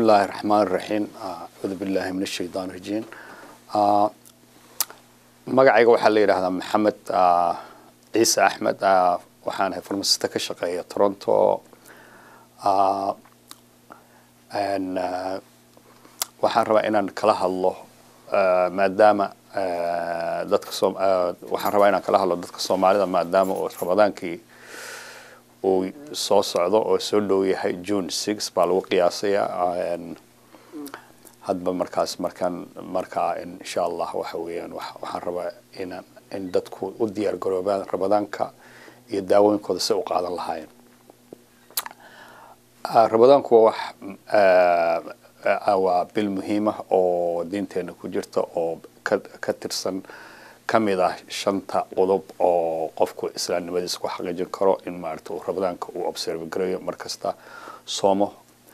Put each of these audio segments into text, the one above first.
الله الرحمن الرحيم أعوذ بالله من الشيطان الرجيم magacayga waxaa la yidhaahdaa maxamed ciise axmed waxaan ahay farmasista ka shaqeeya toronto waxaan rabaa inaan kala hadlo maadaama dadka waxaan rabaa inaan kala hadlo dadka soomaalida maadaama uu ramadaankii uu soo socdo oo soo dhow yahay june six baa lagu qiyaasayaa hadba markaas markaan markaa insha allah waxa weeyaan waxaan rabaa inaan in dadku u diyaar garoobaan ramadaanka iyo daawooyinkooda si u qaadan lahaayeen ramadaanku waa wax waa bil muhiima oo diinteena ku jirta oo ka ka tirsan ka mid ah shanta qodob oo qofku islaamnimadiisa ku xaqiijin karo in maarata uu ramadaanka uu observe gareeyo mar kasta soomo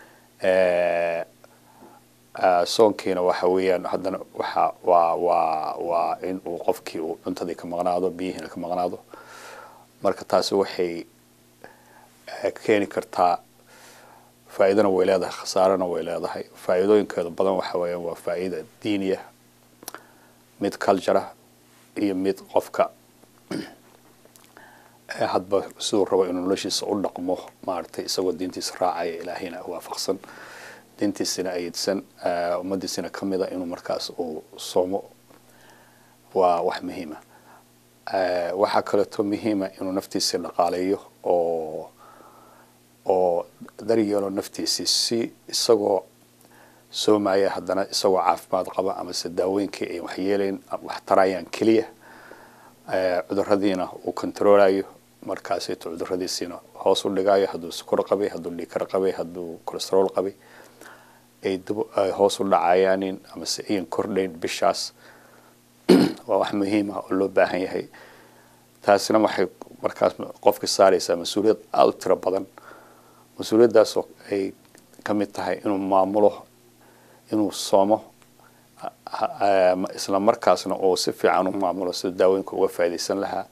soonkiina waxa weeyaan haddana waxa waa waa waa in uu qofkii uu cuntadii ka maqnaado biyihiina ka maqnaado marka taasi waxay keeni kartaa faa'iidana way leedahay khasaarana way leedahay faa'iidooyinkeeda badan waxa weeyaan waa faa'iida diiniya mid culture iyo mid qofka hadba siduu rabo inuu noloshiisa u dhaqmo maaragtay isagoo diintiisa raacaya ilaahayna waafaqsan diintiisina ayidsan ummadiisina ka mida inuu markaas uu soomo waa wax muhiima waxaa kaleeto muhiima inuu naftiisii dhaqaaleeyo oo oo daryeelo naftiisii si isagoo soomaya haddana isagoo caafimaad qaba amase daawooyinkii ay waxyeelayn wax tarayaan keliya cuduradiina uu controlayo markaasayto cuduradiisiina hoos u dhigayo hadduu sukor qabay hadduu dhiikar qabay hadduu colesterol qabay ay hoos u dhacayaanin amase ayan kordhayn bishaas waa wax muhiim ah oo loo baahan yahay taasina waxay markaas qofka saaraysaa mas-uuliyad aada u tiro badan mas-uuliyaddaasoo ay ka mid tahay inuu maamulo inuu soomo isla markaasna oo si fiican u maamulo sida daawooyinka uga faa'iidaysan lahaa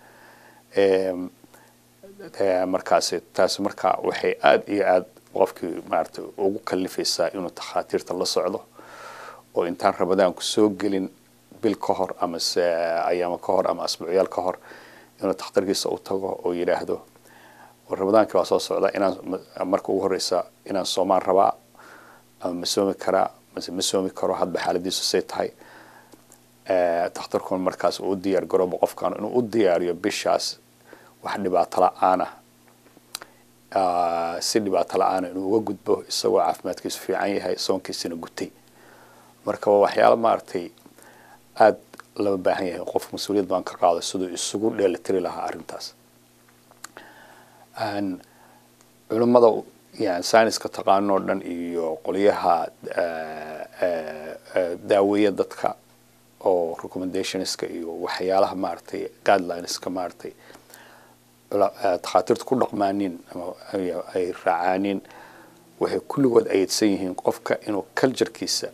markaasi taasi markaa waxay aada iyo aada qofkii maarata ugu kalifaysaa inuu takhaatiirta la socdo oo intaan ramadaanku soo gelin bil ka hor amase ayaamo ka hor ama asbuucyaal ka hor inuu takhtarkiisa u tago oo yidhaahdo ramadaankii waa soo socda inaan marka ugu horeysa inaan soomaan rabaa ama ma soomi karaa mase ma soomi karo hadba xaaladiisu say tahay takhtarkuna markaas uu u diyaar garoobo qofkan inuu u diyaariyo bishaas wax dhibaato la-aana si dhibaato la-aana inuu uga gudbo isagoo caafimaadkiisu fiican yahay soonkiisina gutay marka waa waxyaalo maaragtay aada lama baahan yahay qof mas-uuliyad baan ka qaado siduu isugu dheelitiri lahaa arrintaas culimmada yani sayniska taqaanoo dhan iyo qolyaha daaweeya dadka oo recommendationska iyo waxyaalaha maaragtay guidelineska maaragtay takhaatiirta ku dhaqmaanin ama ay raacaanin waxay kulligood ayadsan yihiin qofka inuu culturekiisa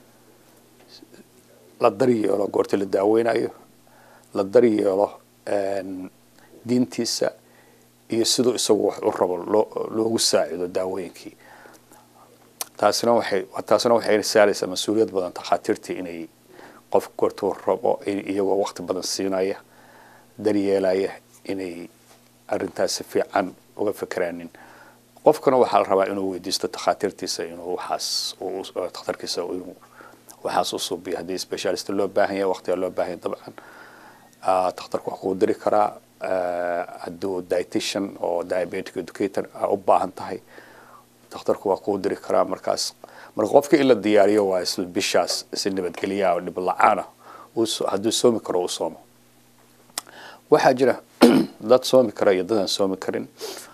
la daryeelo goorta la daaweynayo la daryeelo diintiisa iyo siduu isagu wax u rabo loogu saacido daawooyinkii taasina waxay taasina waxay saaraysaa mas-uuliyad badan takhaatiirtii inay qof goortuu rabo iyagoo waqti badan siinaya daryeelaya inay arrintaas si fiican uga fekeraanin qofkana waxaa la rabaa inuu weydiisto takhaatiirtiisa inuu waxaas takhtarkiisa inuu waxaas u suubiyo haddii specialist loo baahan yahay waqtiga loo baahan yahay dabcan takhtarku wax kuu diri karaa hadduu dietitian oo diabetic educator u baahan tahay takhtarku waa kuu diri karaa markaas marka qofka in la diyaariyo waa isla bishaas si nabadgelyaa oo dhib la-aana hadduu soomi karo uu soomo waxaa jira dad soomi kara iyo dadaan soomi karin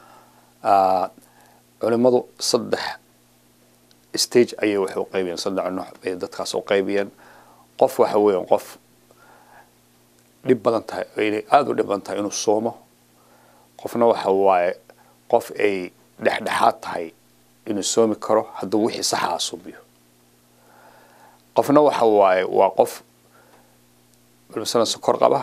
culimadu saddex stage ayay waxay u qaybiyeen saddex nooc bay dadkaas u qaybiyeen qof waxa weeyaan qof dhib badan tahay inay aada u dhib badan tahay inuu soomo qofna waxa waaye qof ay dhexdhexaad tahay inuu soomi karo hadduu wixii saxaa suubiyo qofna waxa waaye waa qof masalan sokor qaba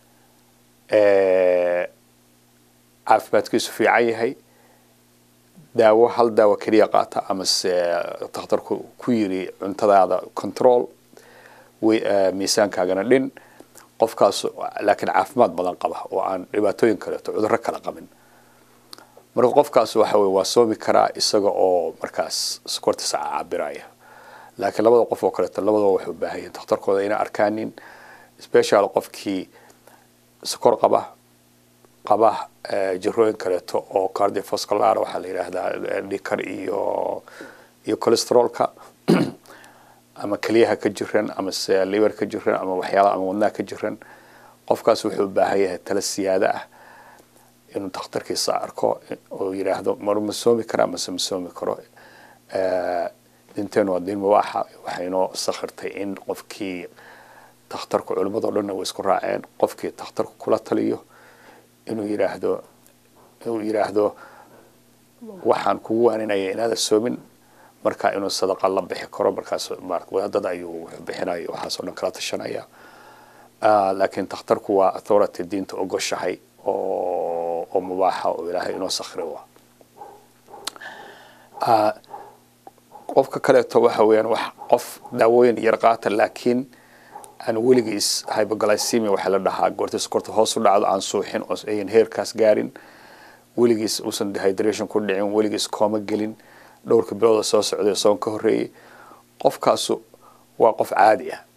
caafimaadkiisu fiican yahay daawo hal daawo keliya qaata amase takhtarku ku yiri cuntadaada control miisaankaagana dhin qofkaas laakiin caafimaad badan qaba oo aan dhibaatooyin kaleeto cudurro kala qabin marka qofkaas waxa weye waa soomi karaa isaga oo markaas sokortiisa cabiraya laakiin labada qof oo kaleeto labadaba waxay u baahan yihin takhtarkooda inay arkaanin special qofkii sokor qaba qaba jirooyin kaleeto oo cardiovascular waxaa la yidhaahdaa dhikar iyo iyo cholesterolka ama keliyaha ka jiran ama se liver ka jiran ama waxyaalaha ama wadnaha ka jiran qofkaas wuxuu u baahan yahay tala siyaada ah inuu takhtarkiisa arko oo yidhaahdo mar ma soomi karaa mase ma soomi karo dinteen waa diin mubaaxa waxaynoo sakhirtay in qofkii takhtarku culimmado dhanna way isku raaceen qofkii takhtarku kula taliyo inuu yidhaahdo inuu yidhaahdo waxaan kugu waaninaya inaada soomin marka inuu sadaqa la bixi karo markaas wadaadada ayuu wuxuu bixinayo waxaasoo dhan kala tashanaya laakiin takhtarku waa authority diinta ogoshahay oo oo mubaaxa oo ilaahay inoo sakhira wa qofka kaleeto waxa weeyaan wax qof daawooyin yar qaata laakiin aan weligiis hypoglycemia waxaa la dhahaa goorta sokorta hoos u dhacdo aan suuxin oo ayan heerkaas gaarin weligiis uusan dehydration ku dhicin weligiis kooma gelin dhowrka bilooda soo socday soon ka horreeyey qofkaasu waa qof caadi ah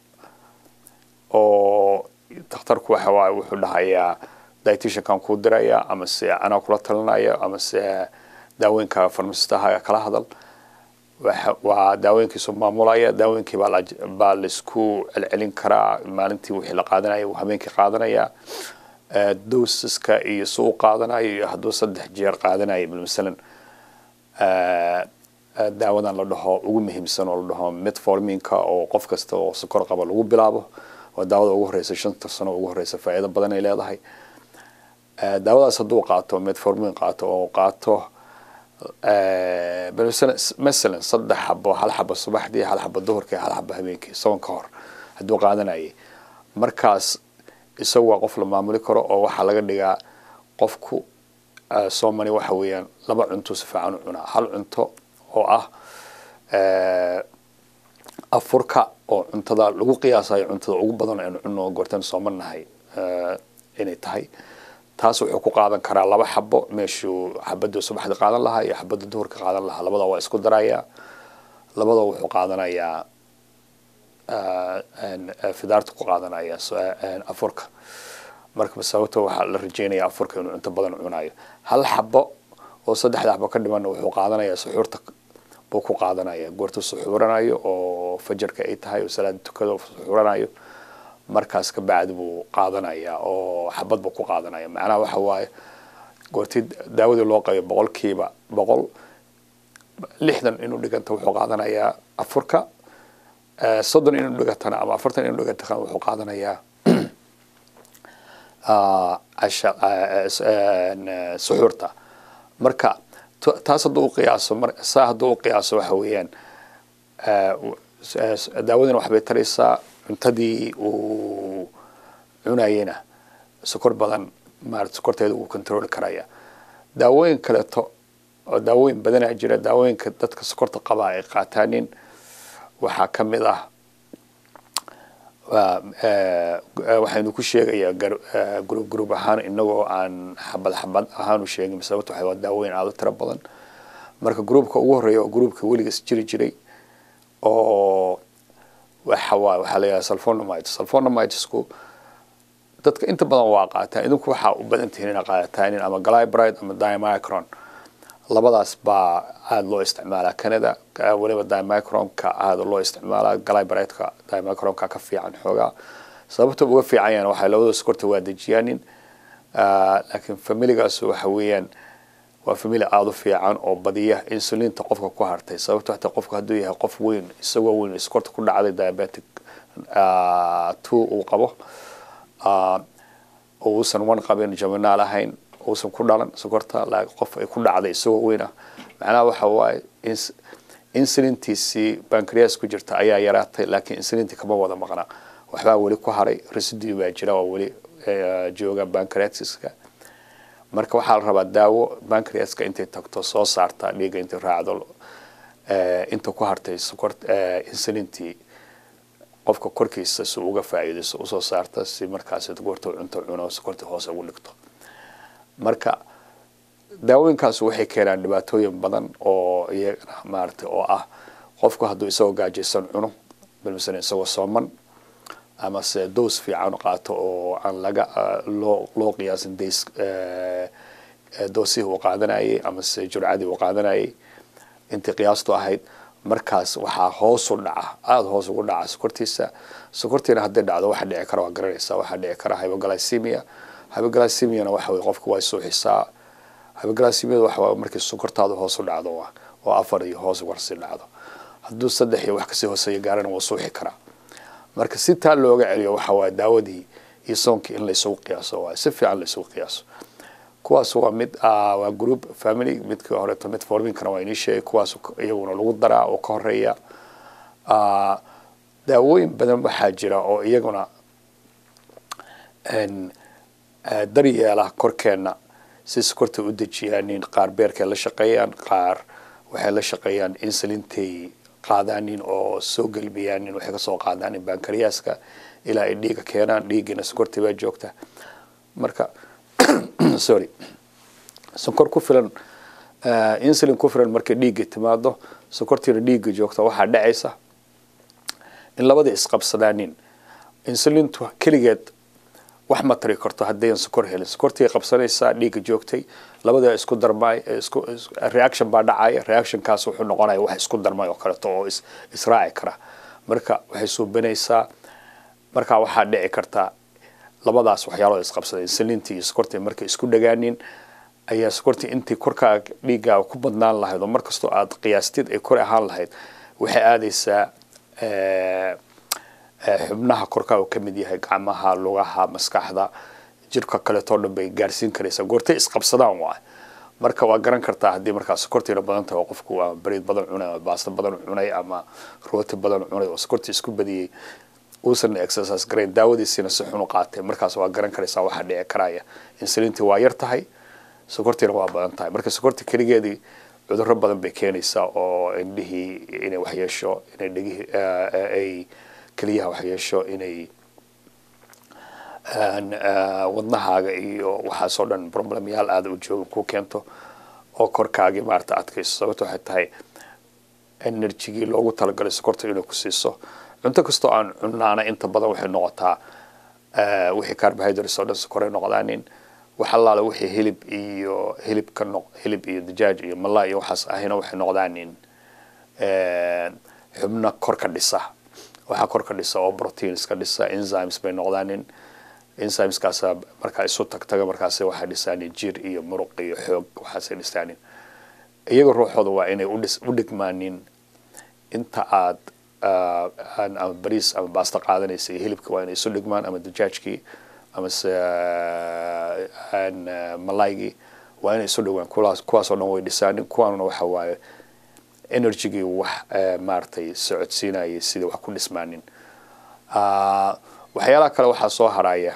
oo takhtarku waxa waaye wuxuu dhahayaa dietitiankan kuu diraya ama se anaa kula talinaya ama se daawooyinka farmasistaha kala hadal waa daawooyinkiisu maamulaya daawooyinkii baa laisku celcelin karaa maalintii wixii la qaadanaya uu habeenkii qaadanaya dosiska iyo si u qaadanayo iyo hadduu saddex jeer qaadanayo masalan daawadan la dhaho ugu muhiimsan oo la dhaho metforminka oo qof kasta oo sokor qaba lagu bilaabo waa daawada ugu horeysa shanta sano ugu horeysa faa'iido badan ay leedahay daawadaas hadduu qaato metformin qaato oo qaato masalan saddex xabo hal xabo subaxdii hal xabo duhurkii hal xabo habeenkii soon ka hor hadduu qaadanayay markaas isagu waa qof la maamuli karo oo waxaa laga dhigaa qofku soomani waxa weeyaan laba cunto si fiican u cunaa hal cunto oo ah afurka oo cuntada lagu qiyaasayo cuntada ugu badan aynu cunno goortaan soomanahay inay tahay taas wuxuu ku qaadan karaa laba xabo meeshuu xabada subaxda qaadan lahaa iyo xabada duhurka qaadan lahaa labada waa isku darayaa labada wuxuu qaadanayaa fidaarta ku qaadanaya afurka marka sababto waxaa la rajeynaya afurka inuu cunto badan cunayo hal xabo oo saddexda xabo ka dhimanna wuxuu qaadanayaa suxuurta buu ku qaadanaya goortuu suxuuranayo oo fajarka ay tahay oo salaada tukada suxuuranayo markaas ka bacdi buu qaadanaya oo xabad buu ku qaadanaya macnaha waxa waaye goortii daawadii loo qayo boqolkiiba boqol lixdan inuu dhiganta wuxuu qaadanayaa afurka soddon inuu dhigantana ama afartan inuu dhigantana wuxuu qaadanayaa suxuurta marka taas hadduu uqiyaaso saa hadduu uqiyaaso waxa weeyaan daawadina waxbay taraysaa cuntadii uu cunayena sokor badan maarata sokorteeda uu controli karaya daawooyin kaleeto oo daawooyin badanaa jira daawooyinka dadka sokorta qabaa ay qaataanin waxaa ka mid ah waxaynu ku sheegayaa group group ahaan inagoo aan xabad xabad ahaan u sheegin sababta waxay waa daawooyin aada u tiro badan marka groupka ugu horreeya oo groupka weligiis jiri jiray oo waxa waay waxaa la yidhaha sulfonomides sulfonomidesku dadka inta badan waa qaataan idinku waxaa u badan tihiin inaa qaadataan ama glybride ama dimicron labadaas baa aada loo isticmaalaa canada weliba dimicronka aada loo isticmaalaa glybride-ka dimicronka ka fiican xoogaa sababta uga fiican yahan waxay labada sokorta waa dejiyaanin laakiin familigaas waxa weeyaan waa famili aada u fiican oo badiya insulinta qofka ku hartay sababto hataa qofku hadduu yahay qof weyn isagoo weyn sokorta ku dhacday diabetic two uu qabo uusan one qabin jaminaal ahayn uusan ku dhalan sokorta qof ay ku dhacday isagoo weyn ah macnaha waxa waaye insulintiisii bancreas ku jirta ayaa yaraatay laakiin insulintii kama wada maqna waxbaa weli ku haray residue baa jira oo weli jooga bancreatiska marka waxaa la rabaa daawo bancreaska intay tagto soo saarta dhiigga intay raacdo inta ku hartay sokor insulintii qofka korkiisa si uga faa'iidayso usoo saarta si markaas goorta cunto cuno sokortii hoose ugu dhigto marka daawooyinkaas waxay keenaan dhibaatooyin badan oo iyagana maaragtay oo ah qofku hadduu isagoo gaajaysan cuno bal masalan isagoo sooman ama se doos fiican qaato oo aan laga loo loo qiyaasin days doosihii uu qaadanayay ama se jurcadii uu qaadanayay intii qiyaastu ahayd markaas waxaa hoosu dhaca aada hoos ugu dhaca sokortiisa sokortiina hadday dhacdo waxa dhici kara waa garanaysaa waxaa dhici kara hypoglycemia hypoglycemiana waxa weye qofka waa suuxisaa hypoglycemiada waxa markii sokortaadu hoos u dhacdo oo afar iyo hoos warsi dhacdo hadduu saddex iyo wax kasii hooseeya gaarana wuu suuxi karaa marka si taa looga celiyo waxa waaye daawadii iyo soonkii in laysugu qiyaaso waay si fiican laysugu qiyaaso kuwaas waa mid waa group family midkii horeeto mid forminkana waa inii sheegay kuwaas iyaguna lagu daraa oo ka horeeya daawooyin badan waxaa jira oo iyaguna daryeela korkeenna si sokorta u dejiyaanin qaar beerkay la shaqeeyaan qaar waxay la shaqeeyaan insulintay qaadaanin oo soo gelbiyaanin waxay kasoo qaadaanin bankariyaska ilaa ay dhiiga keenaan dhiiggiina sokortii baa joogta marka sorry sonkor ku filan insulin ku filan markay dhiigga timaado sokortiina dhiigga joogta waxaa dhacaysa in labadii isqabsadaanin insulintu keligeed wax ma tari karto haddayan sokor helin sokortii qabsanaysaa dhiigga joogtay labada isku darmay isku reaction baa dhacaya reactionkaas wuxuu noqonaya wax isku darmay oo kaleeto oo is israaci kara marka waxay suubinaysaa marka waxaa dhici karta labadaas waxyaalood isqabsaday insulintii iyo sokortii markay isku dhagaanin ayaa sokortii intii korkaaga dhiiggaaga ku badnaan lahayd oo markastoo aad qiyaastid ay kor ahaan lahayd waxay aadaysaa xubnaha korkaaga ka mid yahay gacmaha lugaha maskaxda jirka kaleetoo dhan bay gaarsiin karaysaa goortay isqabsadaan waa marka waa garan kartaa haddii markaa sokortiina badan tahay oo qofku ama bariid badan cunay ama baasto badan cunay ama rooti badan cunay oo sokortii isku badiyey uusan exercise garayn daawadiisiina si xun u qaatay markaas waa garan karaysaa waxaa dhici karaya insulintii waa yar tahay sokortiina waa badan tahay marka sokortii keligeedii cudurro badan bay keenaysaa oo indhihii inay waxyeesho inay dhegihii ay keliyaha waxyeesho inay wadnahaaga iyo waxaasoo dhan problemyaal aada u jooga ku keento oo korkaagii maarata adkayso sababto waxay tahay enerjigii loogu talagalay sokorta inay ku siiso cunto kastoo aan cunaana inta badan waxay noqotaa wixii carbohydrates oo dhan sokoray noqdaanin wax allaale wixii hilib iyo hilib ka noq hilib iyo dajaaj iyo malaa iyo waxaas ahina waxay noqdaanin xubno korka dhisa waxaa korka dhisa oo proteins ka dhisa enzymes bay noqdaanin enzymeskaasa markaa isu tagtaga markaas waxay dhisaanin jir iyo muruq iyo xoog waxaasay dhisaanin iyaga ruuxooda waa inay u dhigmaanin inta aad ama bariis ama baasta qaadanaysa iyo hilibka waa inay isu dhigmaan ama dajaajkii ama se malaygii waa inay isu dhigmaan kuwaas kuwaasoo dhan way dhisaanin kuwaanuna waxa waaye energygii wax maaragtay socodsiinayay sidii wax ku dhismaanin waxyaalaha kale waxaa soo haraya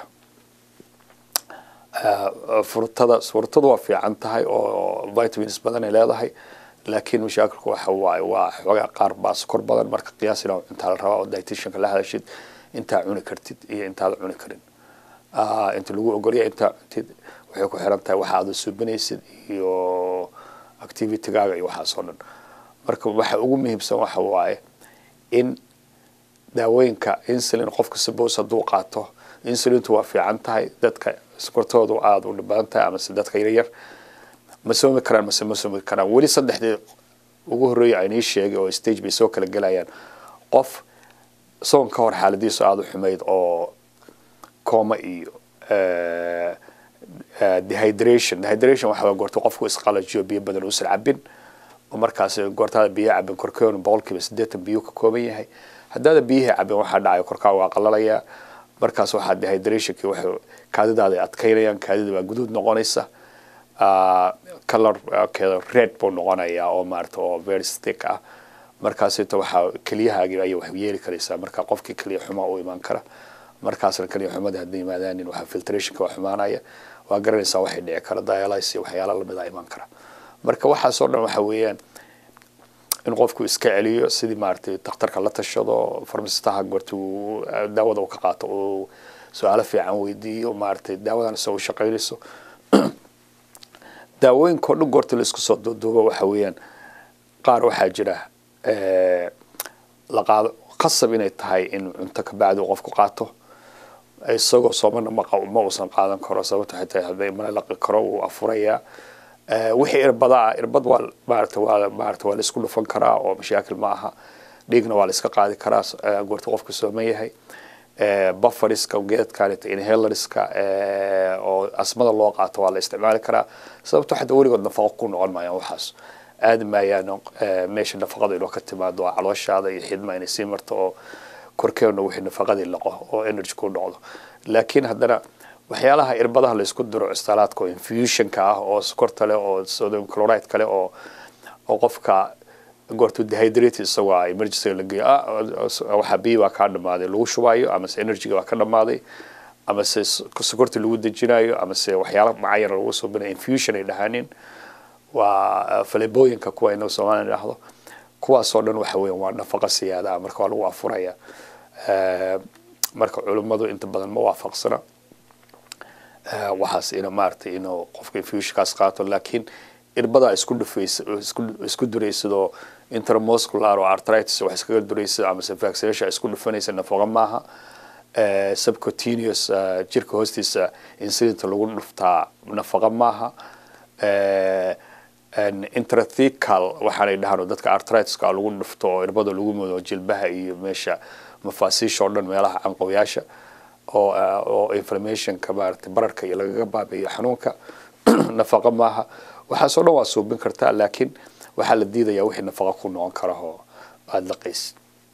furtada furtadu waa fiican tahay oo vitamins badan ay leedahay laakiin mashaakilku waxa waaye waa xoogaa qaar baa sokor badan marka qiyaasina intaa la rabaa oo dietitianka la hadashid intaa cuni kartid iyo intaada cuni karin inta lagu ogolya intaa cuntid waxay ku xiran tahay waxa aada suubinaysid iyo activitygaaga iyo waxaas oo dhan marka waxa ugu muhiimsan waxa waaye in daawooyinka insulin qofka sabos hadduu qaato insulintu waa fiican tahay dadka sokortoodu aada u badan tahay amase dadka yaryar ma soomi karaan mase ma soomi karaan weli saddexdii ugu horreeya aynii sheegay oo stage bay soo kala gelayaan qof soon ka hor xaaladiisu aada u xumayd oo coma iyo dehydration dehydration waxaa goorta qofku isqalajiyo biyo badan uusan cabin oo markaas goortaada biyo cabin korkeenu boqolkiiba siddeetan biyo ka kooban yahay haddaada biyihii cabin waxaa dhacaya korkaa waa qalalayaa markaas waxaa dehydrationkii waxay kaadidaada adkaynayaan kaadida baa guduud noqonaysa colorkeeda red buu noqonayaa oo maarata oo very stick ah markaasita waxaa keliyahaagii ayay wax yeeli karaysaa marka qofkii keliya xumaa u imaan kara markaasna kaliya xumada hadday yimaadaanin waxaa filtrationka waa xumaanaya waa garanaysaa waxay dhici kara dialysis iyo waxyaala lamid a imaan kara marka waxaasoo dhan waxa weeyaan in qofku iska celiyo sidii maaragtay dakhtarka la tashado farmasistaha goortuu daawada uu ka qaato uu su-aalo fiican weydiiyo maaragtay daawadan isagoo shaqaynayso daawooyinka oo dhan goorta la isku soo duuduubo waxa weeyaan qaar waxaa jira la qaado qasab inay tahay in cunto ka bacdi uu qofku qaato isagoo soomana ma ma uusan qaadan karo sababto waxay tahay hadday mana laqi karo wuu afurayaa wixii irbada ah irbad waa maarata waa maarata waa la isku dhufan karaa oo mashaakil ma aha dhiigna waa la iska qaadi karaa goorta qofku sooman yahay bufferiska geedkanita inhalerska oo asmada loo qaato waa la isticmaali karaa sababto xataa weligood nafaqo ku noqon maayaan waxaas aadi maayaan meesha nafaqada inoo ka timaado oo calooshaada iyo xidma inay sii marto oo korkeena wixii nafaqadii laqo oo energy ku noqdo laakiin haddana waxyaalaha irbadaha la isku diro istaalaadka oo infusionka ah oo sokorta leh oo sodium chloride kale oo oo qofka goortu dehydrate isagoo ah emergency la geeyo waxaa biyo waa kaa dhamaaday lagu shubaayo ama se energyga waa ka dhamaaday ama se sokorta lagu dejinayo ama se waxyaala macayana lagu subinayo infusion ay dhahaanin waa falebooyinka kuwa inagu soomaaliya dhahdo kuwaasoo dhan waxa weeyaan waa nafaqa siyaada ah marka waa lagu afuraya marka culimmadu inta badan ma waafaqsana waxaas ina maaragtay inuu qofka infusionkaas qaato laakiin irbadaa isku dhufaysa isku duraysadoo intermuscular oo arthritis wax iskaga duraysa ama se vaccination isku dhufanaysa nafaqa maaha subcutaneous jirka hoostiisa insulinta lagu dhuftaa nafaqa maaha intrathecal waxaanay dhahaan oo dadka arthritiska lagu dhufto oo irbada lagu mudo jilbaha iyo meesha mafaasiisha oo dhan meelaha canqowyaasha oo oo inflammationka maaragtay bararka iyo lagaga baabi'iyo xanuunka nafaqa maaha waxaasoo dhan waa suubin kartaa laakiin waxaa la diidayaa wixii nafaqa ku noqon kara oo aada laqaysid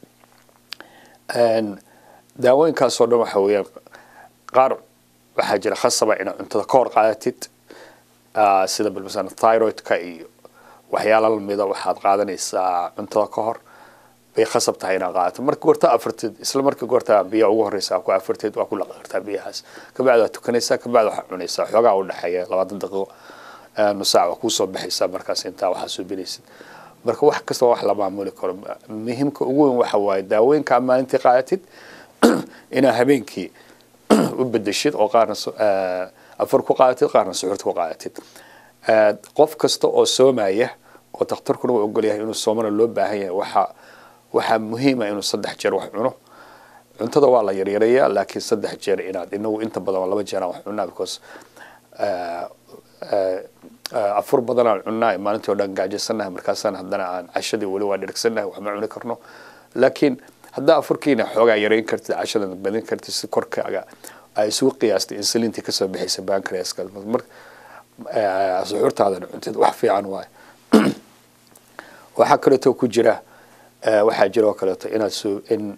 daawooyinkaasoo dhan waxa weeyaan qaar waxaa jira khasaba inaad cuntada ka hor qaadatid sida balmasan thyroidka iyo waxyaala lamida waxaad qaadanaysaa cuntada ka hor bay khasab tahay inaad qaadato marka goorta afarteed isla marka goorta biyaha ugu horeysa ku afarteed waa ku laqi kartaa biyahaas kabacdi waad tukanaysaa kabacdi waxaad cunaysaa xoogaa u dhexeeya labaatan daqiiqo nusaac waa kuusoo baxaysaa markaas intaa waxaa suubinaysid marka wax kasta wax la maamuli karo muhiimka ugu weyn waxa waaye daawooyinka maalintii qaadatid inaad habeenkii u bedeshid oo qaarna afar ku qaadatid qaarna suxuurta ku qaadatid qof kasta oo soomaya oo dakhtarkuna uu ogol yahay inuu soomana loo baahan yahay waxa waxaa muhiima inuu saddex jeer wax cuno cuntada waa la yaryarayaa laakiin saddex jeer inaad inagu inta badan waa laba jeer aan wax cunaa because afur badan aan cunnaa maalintii o dhan gaajaysannahay markaasaan haddana aan cashadii weli waa dhirigsannahay wax ma cuni karno laakiin haddaa afurkiina xoogaa yarayn kartid cashadana badin kartid si korkaaga ay isugu qiyaastay insulintii kasoo bixaysa bancreaska suxuurtaadana cuntid wax fiican waayo waxaa kaleeto ku jira waxaa jira oo kaleeto inaad su in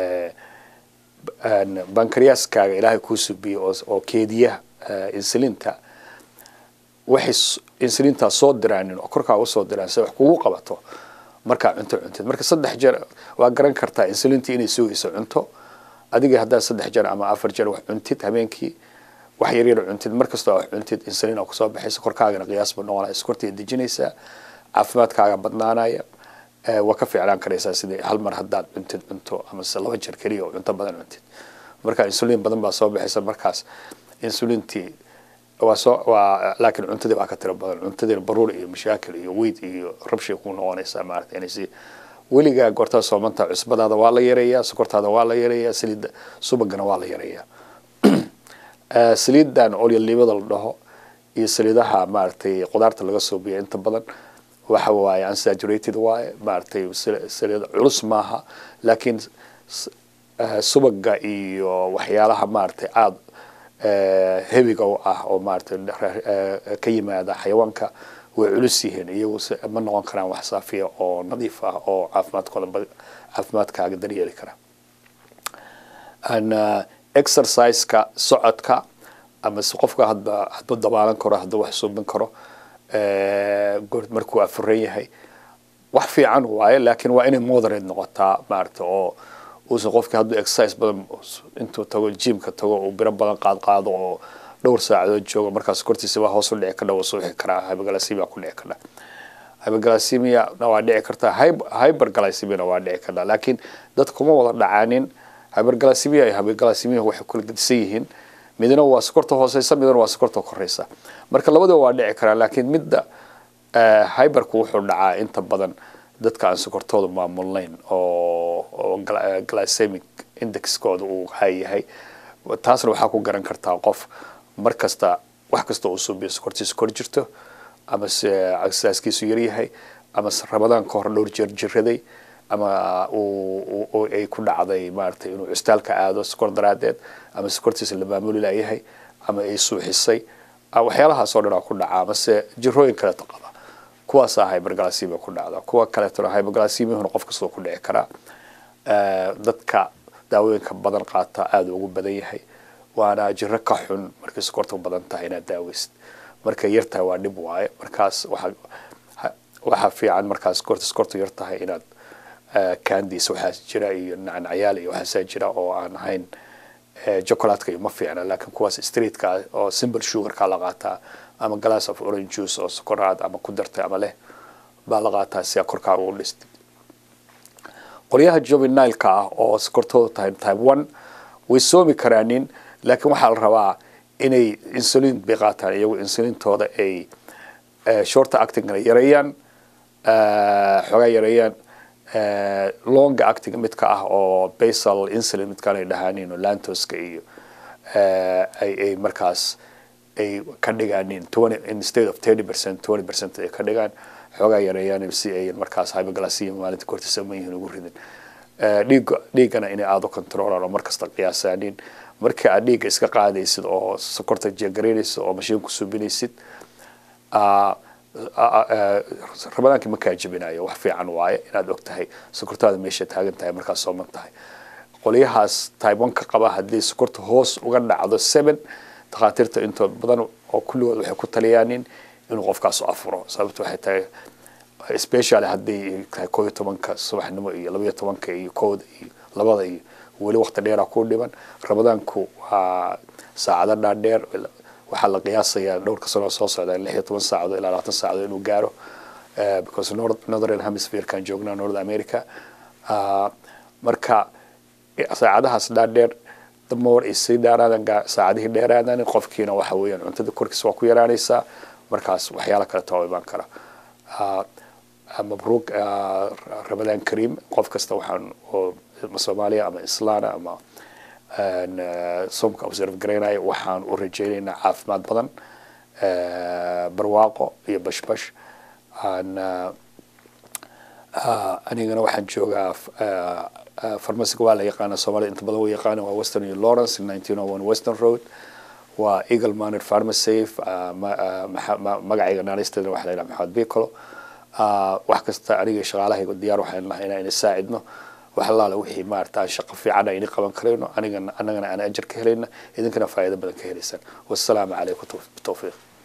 bancreaskaaga ilaahay kuu subiyo oo keediya insulinta waxay insulintaa soo diraanin oo korkaa usoo diraan si wax kugu qabato markaa cunto cuntid marka saddex jeer waa garan kartaa insulintii inay sugayso cunto adiga haddaad saddex jeer ama afar jeer wax cuntid habeenkii wax yaryar cuntid markastoo wax cuntid insulin oo kusoo baxaysa korkaagana qiyaas buu noqonaya iskortay dejinaysaa caafimaadkaaga badnaanaya waa ka fiicnaan karaysaa sidii hal mar haddaad cuntid cunto ama se laba jeer keliya oo cunto badan cuntid marka insulin badan baa soo baxaysa markaas insulintii waa soo waa laakiin cuntadii waa ka tiro badan cuntadiina baruur iyo mashaakil iyo weyd iyo rabshay ku noqonaysaa maarata inay si weligaa goortaa soomanta cusbadaada waa la yareeyaa sokortaada waa la yareeyaa saliidda subagana waa la yareeyaa saliidan olyolibada la dhaho iyo saliidaha maaragtay qudaarta laga soobiya inta badan waxa waaye unsaturated waaye maaragtay saliid culus maaha laakiin subaga iyo waxyaalaha maaragtay aada hebiga u ah oo maaragtay ka yimaada xayawaanka way culus yihiin iyagu ma noqon karaan wax saafiya oo nadiif ah oo caafimaadkooda caafimaadkaaga daryeeli kara exerciseka socodka ama se qofka hadba hadba dabaalan karo hadba wax suubin karo markuu afuran yahay wax fiican waaye laakiin waa inay moderate noqotaa maaragta oo uusan qofkii hadduu exercise badan intuu tago jimka tago uu biro badan qaad qaado oo dhowr saacadood joogo markaas kortiisa baa hoos u dhici kadha soo wixi karaa hyperglycemia ku dhici kadha hyperglycemia na waa dhici kartaa hyperglycemia na waa dhici kartaa laakiin dad kuma wada dhacaanin hyperglycemia iyo hyperglycemia waxay kala gedisan yihiin midna waa sokorta hooseysa midna waa sokorta koreysa marka labadaba waa dhici karaa laakiin midda hyperku wuxuu dhacaa inta badan dadka aan sokortooda maamulnayn oo oo glycemic indexkooda uu high yahay taasna waxaa ku garan kartaa qof mar kasta wax kasta uu suubiyo sokortiisa kor jirto ama se agsaaskiisu yaryahay ama ramadaan ka hor dhowr jeer jiraday ama uu ay ku dhacday maaragtay inuu custaalka aado sokor daraadeed ama sokortiisa la maamuli layahay ama ay suuxisay waxyaalahaas oo dhan aa ku dhaca amase jirooyin kaleeto qaba kuwaasaa hyperglycemia ku dhacda kuwa kaleetona hyperglycemiahuna qof kastoo ku dhici karaa dadka daawooyinka badan qaata aada ugu badan yahay waana jiro ka xun markay sokorta badan tahay inaad daaweysid markay yar tahay waa dhib waaye markaas waxa waxaa fiican markaas korta sokorta yar tahay inaad candies waxaa jira iyo nacnacyaal iyo waxaasaa jira oo aan ahayn chocolatka iyo ma fiicna laakiin kuwaas streetka oo simple sugarka la qaataa ama glass of orange juice oo sokoraad ama ku dartay ama leh baa la qaataa si korkaaga u dhistay qolyaha juvenileka ah oo sokortooda tahay type one way soomi karaanin laakiin waxaa la rabaa inay insulin bay qaataan iyagu insulintooda ay shorta actingna yareeyaan xoogaa yareeyaan longa acting midka ah oo basal insulin midkaan ay dhahaanin oo lantoska iyo ay ay markaas ay ka dhigaanin twenty instead of thirty percent twenty percent ay ka dhigaan xoogaa yareeyaan si ay markaas hyperglycemia maalinta kortiisa ma yihiin ugu ridin dhiigga dhiiggana inay aada u controlaan oo markasta qiyaasaanin markii aad dhiigga iska qaadaysid oo sokorta jeegaraynaysid oo mashiin ku subinaysid ramadaankii ma kaa jebinayo wax fiican waaye inaad og tahay sokortaada meesha taagan tahay markaad sooman tahay qolyahaas type one ka qaba haddii sokorta hoos uga dhacdo seven takhaatiirta intood badan oo kulligood waxay ku taliyaanin inuu qofkaas afuro sababto waxay tahay specially haddii tahay koo iyo tobanka subaxnimo iyo labaiyo tobanka iyo kooda iyo labada iyo weli waqti dheera ku dhiban ramadaanku waa saacado dhaadheer waxaa la qiyaasayaa dhowrka sanoo soo socda lix iyo toban saacadood ilaa labaatan saacadood inuu gaaro because northern hemispherekan joognaa north america marka saacadahaas dhaadheer damoor ay sii dhaaraadaan saacadihii dheeraadaan qofkiina waxa weeyaan cuntada korkiisa waa ku yaraanaysaa markaas waxyaala kale too imaan kara mabruuq ramadaan kariim qof kasta waxaan oo soomaaliya ama islaana ama soomka observe garaynaya waxaan u rajaynaynaa caafimaad badan barwaaqo iyo bashbash anigana waxaan joogaa farmasiga waa la yaqaana soomaalida inta badan wa yaqaana waa western iyo lawrence nineteen oh one western road waa eagle manor pharmasafe magacayga naanisteedana waxa la yidhaha maxamed bicolo wax kasta aniga shaqaalahayga diyaar waxaan lahay inaan saacidno wax allaale wixii maarata aan shaqo fiican ayni qaban karayno anigana annagana aan ajar ka helayna idinkana faa'iido badan ka helaysaan wassalaamu calaykum bitawfiiq